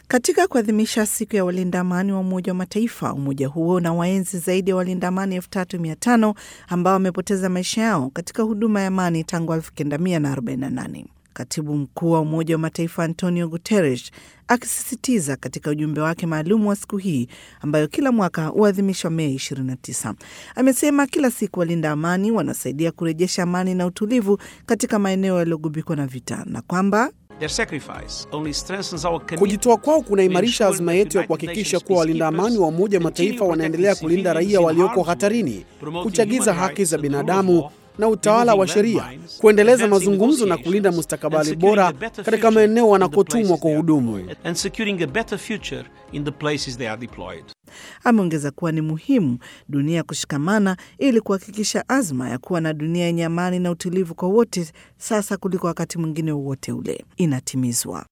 Katika kuadhimisha siku ya walinda amani wa Umoja wa Mataifa, umoja huo na waenzi zaidi ya walinda amani elfu tatu mia tano ambao wamepoteza maisha yao katika huduma ya amani tangu 1948. Katibu mkuu wa Umoja wa Mataifa Antonio Guterres akisisitiza katika ujumbe wake maalum wa siku hii ambayo kila mwaka huadhimishwa Mei 29, amesema kila siku walinda amani wanasaidia kurejesha amani na utulivu katika maeneo yaliyogubikwa na vita na kwamba Kujitoa kwao kunaimarisha azma yetu ya kuhakikisha kuwa walinda amani wa Umoja wa Mataifa wanaendelea kulinda raia walioko hatarini, kuchagiza haki za binadamu na utawala wa sheria, kuendeleza mazungumzo na kulinda mustakabali bora katika maeneo wanakotumwa kuhudumu. Ameongeza kuwa ni muhimu dunia kushikamana ili kuhakikisha azma ya kuwa na dunia yenye amani na utulivu kwa wote sasa kuliko wakati mwingine wowote ule inatimizwa.